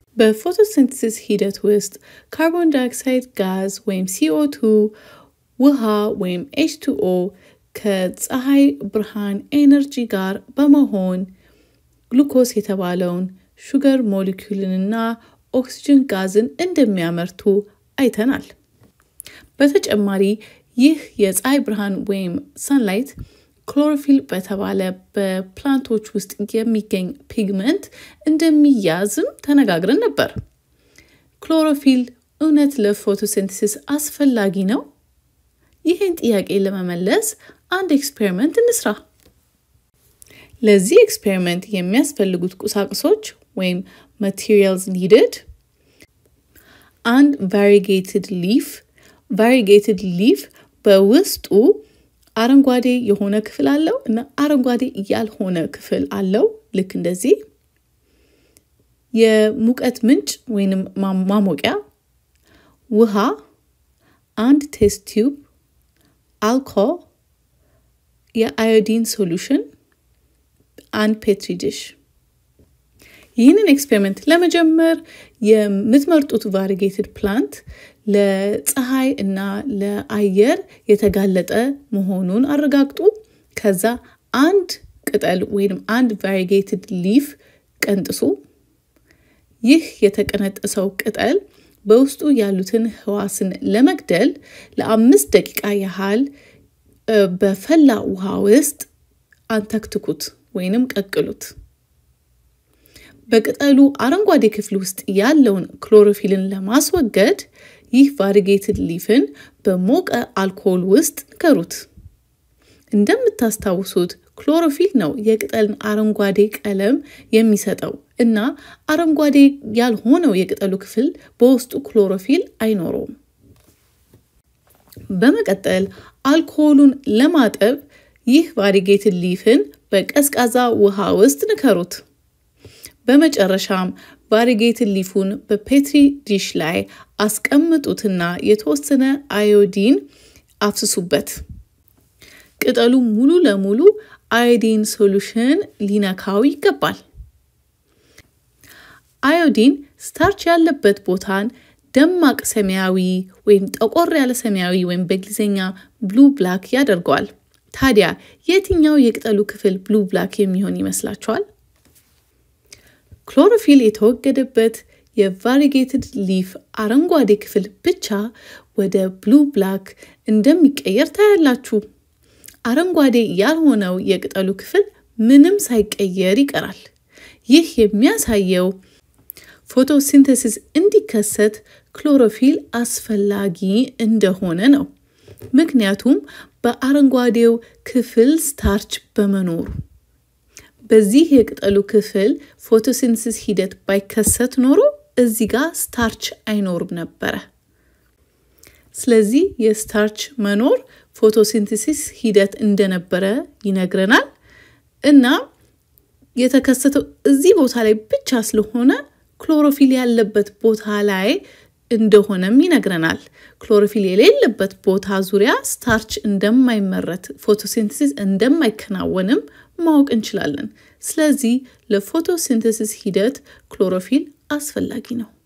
በፎቶሲንተሲስ ሂደት ውስጥ ካርቦን ዳይኦክሳይድ ጋዝ ወይም ሲኦ2፣ ውሃ ወይም ኤች2ኦ ከፀሐይ ብርሃን ኤነርጂ ጋር በመሆን ግሉኮስ የተባለውን ሹገር ሞሊኪውልንና ኦክስጅን ጋዝን እንደሚያመርቱ አይተናል። በተጨማሪ ይህ የፀሐይ ብርሃን ወይም ሰንላይት ክሎሮፊል በተባለ በፕላንቶች ውስጥ የሚገኝ ፒግመንት እንደሚያዝም ተነጋግረን ነበር። ክሎሮፊል እውነት ለፎቶሲንተሲስ አስፈላጊ ነው? ይህን ጥያቄ ለመመለስ አንድ ኤክስፔሪመንት እንስራ። ለዚህ ኤክስፔሪመንት የሚያስፈልጉት ቁሳቁሶች ወይም ማቴሪያልስ ኒድድ አንድ ቫሪጌትድ ሊፍ ቫሪጌትድ ሊፍ በውስጡ አረንጓዴ የሆነ ክፍል አለው እና አረንጓዴ ያልሆነ ክፍል አለው። ልክ እንደዚህ የሙቀት ምንጭ ወይንም ማሞቂያ፣ ውሃ፣ አንድ ቴስት ቲዩብ፣ አልኮል፣ የአዮዲን ሶሉሽን፣ አንድ ፔትሪ ዲሽ። ይህንን ኤክስፔሪመንት ለመጀመር የምትመርጡት ቫሪጌትድ ፕላንት ለፀሐይ እና ለአየር የተጋለጠ መሆኑን አረጋግጡ። ከዛ አንድ ቅጠል ወይም አንድ ቫሪጌትድ ሊፍ ቀንጥሱ። ይህ የተቀነጠሰው ቅጠል በውስጡ ያሉትን ህዋስን ለመግደል ለአምስት ደቂቃ ያህል በፈላ ውሃ ውስጥ አንተክትኩት ወይንም ቀቅሉት። በቅጠሉ አረንጓዴ ክፍል ውስጥ ያለውን ክሎሮፊልን ለማስወገድ ይህ ቫሪጌትድ ሊፍን በሞቀ አልኮል ውስጥ ንከሩት። እንደምታስታውሱት ክሎሮፊል ነው የቅጠልን አረንጓዴ ቀለም የሚሰጠው እና አረንጓዴ ያልሆነው የቅጠሉ ክፍል በውስጡ ክሎሮፊል አይኖረውም። በመቀጠል አልኮሉን ለማጠብ ይህ ቫሪጌትድ ሊፍን በቀዝቃዛ ውሃ ውስጥ ንከሩት። በመጨረሻም ቫሪጌትድ ሊፉን በፔትሪ ዲሽ ላይ አስቀምጡትና የተወሰነ አዮዲን አፍስሱበት። ቅጠሉ ሙሉ ለሙሉ አዮዲን ሶሉሽን ሊነካው ይገባል። አዮዲን ስታርች ያለበት ቦታን ደማቅ ሰማያዊ ወይም ጠቆር ያለ ሰማያዊ ወይም በእንግሊዝኛ ብሉ ብላክ ያደርገዋል። ታዲያ የትኛው የቅጠሉ ክፍል ብሉ ብላክ የሚሆን ይመስላችኋል? ክሎሮፊል የተወገደበት የቫሪጌትድ ሊፍ አረንጓዴ ክፍል ብቻ ወደ ብሉ ብላክ እንደሚቀየር ታያላችሁ። አረንጓዴ ያልሆነው የቅጠሉ ክፍል ምንም ሳይቀየር ይቀራል። ይህ የሚያሳየው ፎቶሲንተሲስ እንዲከሰት ክሎሮፊል አስፈላጊ እንደሆነ ነው። ምክንያቱም በአረንጓዴው ክፍል ስታርች በመኖሩ በዚህ የቅጠሉ ክፍል ፎቶሲንተሲስ ሂደት ባይከሰት ኖሮ እዚህ ጋር ስታርች አይኖርም ነበረ። ስለዚህ የስታርች መኖር ፎቶሲንተሲስ ሂደት እንደነበረ ይነግረናል እና የተከሰተው እዚህ ቦታ ላይ ብቻ ስለሆነ ክሎሮፊል ያለበት ቦታ ላይ እንደሆነም ይነግረናል። ክሎሮፊል የሌለበት ቦታ ዙሪያ ስታርች እንደማይመረት ፎቶሲንተሲስ እንደማይከናወንም ማወቅ እንችላለን። ስለዚህ ለፎቶሲንተሲስ ሂደት ክሎሮፊል አስፈላጊ ነው።